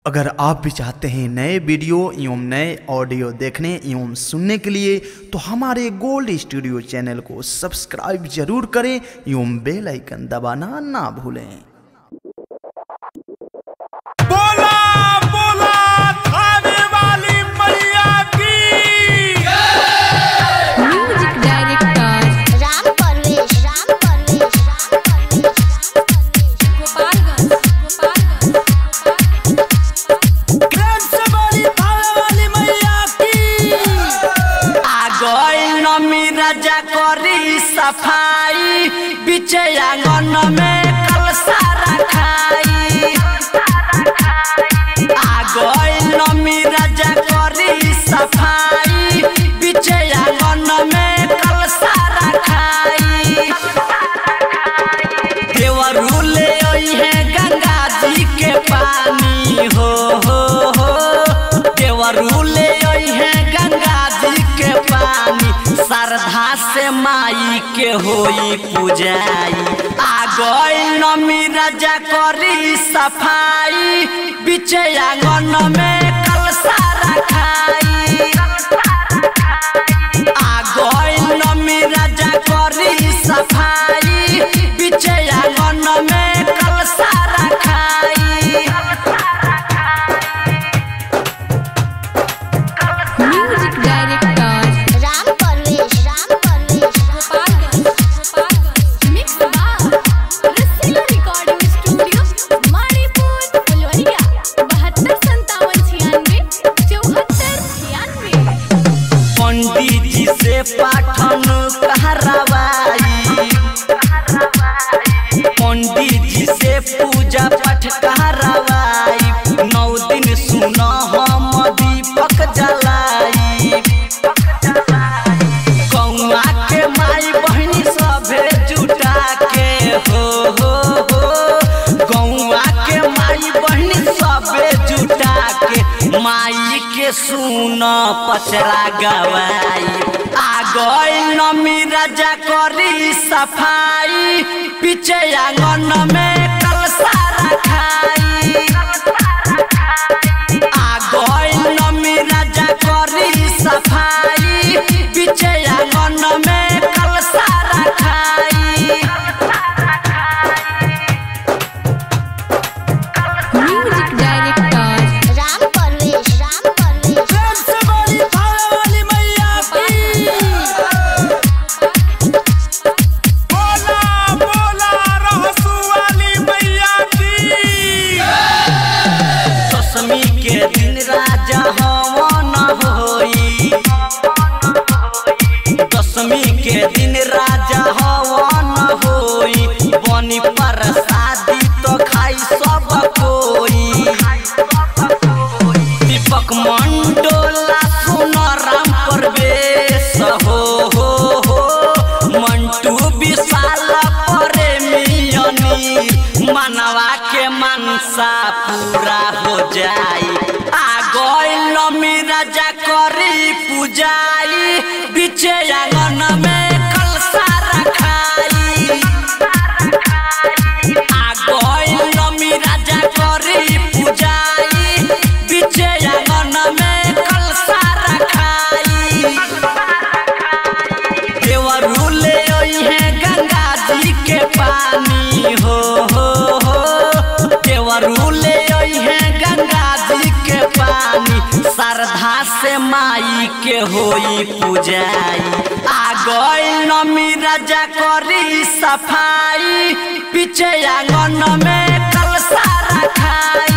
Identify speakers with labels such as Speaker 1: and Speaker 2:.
Speaker 1: अगर आप भी चाहते हैं नए वीडियो एवं नए ऑडियो देखने एवं सुनने के लिए तो हमारे गोल्ड स्टूडियो चैनल को सब्सक्राइब जरूर करें एवं बेल आइकन दबाना ना भूलें
Speaker 2: बोला बोला थाने वाली मैया की
Speaker 3: म्यूजिक डायरेक्टर
Speaker 4: राम परवेश राम परवेश राम परवेश
Speaker 3: गोपालगंज गोपालगंज
Speaker 2: प्रेम से बोली थाने वाली मैया की
Speaker 5: आगोई नमी राजा करी सफाई बीचे आंगन में कलसा रखाई आगोई नमी राजा करी सफाई बीचे आंगन में कलसा रखाई देवरू ले आई है गंगा जी के पानी हो हो हो देवरू ले आई है गंगा जी के पानी श्रद्धा से माई के होई पूजाई आ गई नमी राजा करी सफाई बीचे आंगन में कलसा रखाई आ गई नमी राजा करी सफाई बीचे आंगन में कलसा रखाई
Speaker 3: music director
Speaker 4: Ram Parvesh Ram Parvesh
Speaker 3: Gopalganj Gopalganj mix बार रसीला रिकॉर्डिंग स्टूडियो मणिपुर फुलवरिया बहत्तर संतावन छियानवे चौहत्तर छियानवे
Speaker 5: पंडित जी से पाठन कहरवाई पंडित जी से पूजा पाठ कहरवाई नौ दिन सुन हम दीपक जलाई कौआ के माई बहनी सभे जुटा के हो हो हो गौआ के माई बहनी सभे जुटा के माई के सुन पचरा गवाई आ गई नमी राजा करी सफाई पीछे आंगन में कलसा रखाई आ गई नमी राजा करी सफाई पीछे आंगन में कलसा रखाई
Speaker 3: म्यूजिक डायरेक्टर
Speaker 4: राम परवेश राम परवेश
Speaker 2: प्रेम से बोली थाने वाली मैया की बोला बोला रहसु वाली मैया की
Speaker 5: दशमी के दिन राजा हवन होई दशमी के दिन राजा हवन होई बनी प्रसादी तो खाई सब कोई दीपक मंडोला सुन राम प्रवेश हो हो हो मंटू विशाल प्रेमियनी मनवा के मनसा पूरा हो जाई आ गई नमी राजा करी पूजाई बीचे आंगन में कलसा रखाई आ गई नमी राजा करी पूजाई बीचे आंगन में कलसा रखाई देवरू ले आई है गंगा जी के पानी हो हो हो देवरू ले आई है गंगा जी के पानी श्रद्धा से माई के होई पूजाई आ गई नमी राजा करी सफाई पीछे आंगन में कलसा रखाई